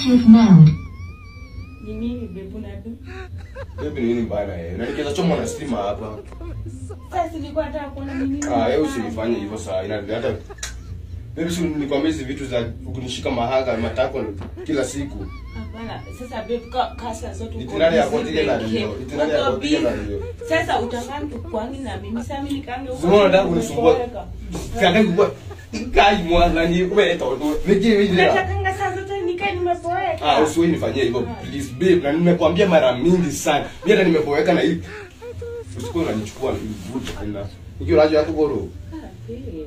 Bluetooth mode. Ni nini bebu nadu? Baby nini mbaya na yeye? Unanikeza choma na stima hapa. Sasa nilikuwa nataka kuona ni nini. Ah, wewe usinifanye hivyo saa ina hata Baby si nikwambia hizi vitu za kunishika mahaga matako kila siku. Hapana, sasa babe ka kasa zote uko Itinari ya busy kotike na peke. ndio. Itinari ya Uko kotike na busy. ndio. Sasa utakaa kwangi na mimi sasa mimi nikaange huko. Sio unataka kunisumbua. Kaka kwa kai mwana ni wewe ndo. Niki hivi. Natakanga saa zote nikae nimepoeka. Ah, usiwe nifanyie hivyo please babe. Na nimekuambia mara mingi sana. Mimi hata nimeboeka na hivi. Usikuwa unanichukua mvuto tena. Nikiwa rajo yako goro. Ah, babe.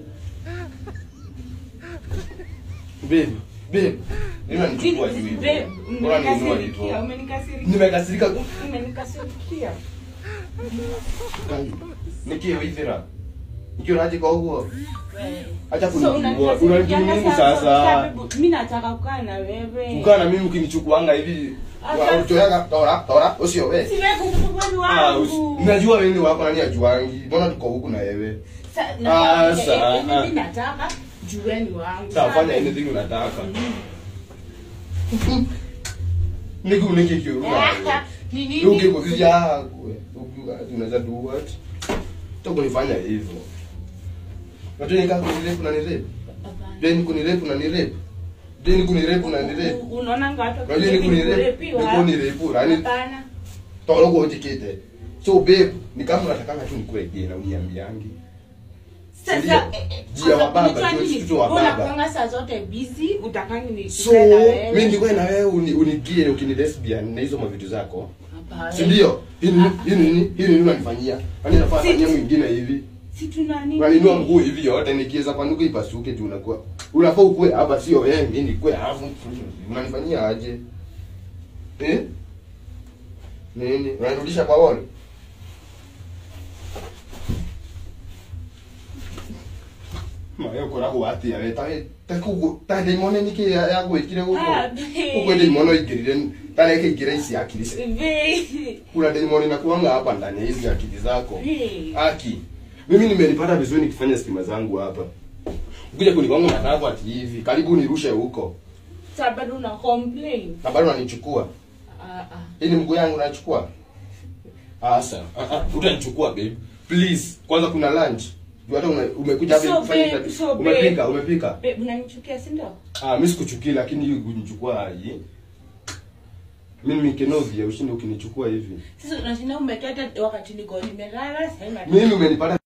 Babe, babe. Mimi unanichukua juu hivi. Babe, Bora ninua umenikasirikia, hivyo. umenikasirikia. Nimekasirika. Umenikasirikia. Nikiwa hivi ra. Nikiwa rajo kwa huo. Wewe. Acha So, kunijua. unanikasirikia Unanijua nini sasa? sasa? Babe, Mimi nataka kukaa na wewe. Kukaa na mimi ukinichukuanga hivi. Aka- Unachoyaga tora, tora, usio wewe. Si wewe kukupa ni Ah, usi- wangu. Najua wewe ni wako nani ajuangi. Mbona tuko huku na wewe? Sa- Ah, nataka- sa- eh, mimi nataka jueni wangu. Sawa, fanya Sawa? anything unataka. Niki uniki kiuruma. Ah, ni nini? Uki kuzia kwe. Uki unaweza do what? Toko nifanya hivyo. Watu nika kunirepu na nirepu. Hapana. Deni kunirepu na nirepu. Deni kunirepu na nirepu. U- unaona ngapi Unajua ni kunirepu. Ni kunirepu. Yaani Hapana. tolo kwa ujikite. So babe, ni kama unataka tu nikue je na uniambiangi. Sasa Ndio. eh, eh, Jia wa baba, unajua jua nini? mtoto wa Wewe baba. unakuanga saa zote busy, utakangi ni So, tukae na wewe. mimi ndikuwe na wewe uni- unigie ukini lesbian na hizo mavitu zako. Hapana. Si ndio? Hii ni hii ni nini? Hii ni nini unanifanyia? Kwani nafaa Si- fanyia mwingine hivi? Si tuna nini? Unaninua mguu hivi yote nikiweza panuka ipasuke tu unakuwa. Unafaa ukue hapa sio wewe, mimi nikue alafu unanifanyia aje? Eh? Nini? Unanirudisha kwa wale? Mayo kora wati ya tawe taku ta demone niki ya ya gwikire guko. Ah, babe. Uko demone igirire tare ke igire isi akili. Babe. Kuna demone na kuanga hapa ndani ya hizi akili zako. Babe. Aki. Mimi nimenipata vizuri nikifanya stima zangu hapa. Ukija kunigonga na nako ati hivi, karibu nirushe huko. Sasa bado una complain. Na bado unanichukua. Ah ah. Hii ni mguu yangu unachukua. Asa, ah, ah, utanichukua babe. Please, kwanza kuna lunch. Juu hata una- umekuja hapa So, kufanya babe, kazi. so, babe. Umepika, umepika. Babe, unanichukia si ndio? Ah, mimi sikuchukia lakini hiyo kunichukua aje. Mimi nimekenovia ushinde ukinichukua hivi. Sasa unashinda umekata wakati niko nimelala sasa Mimi umenipata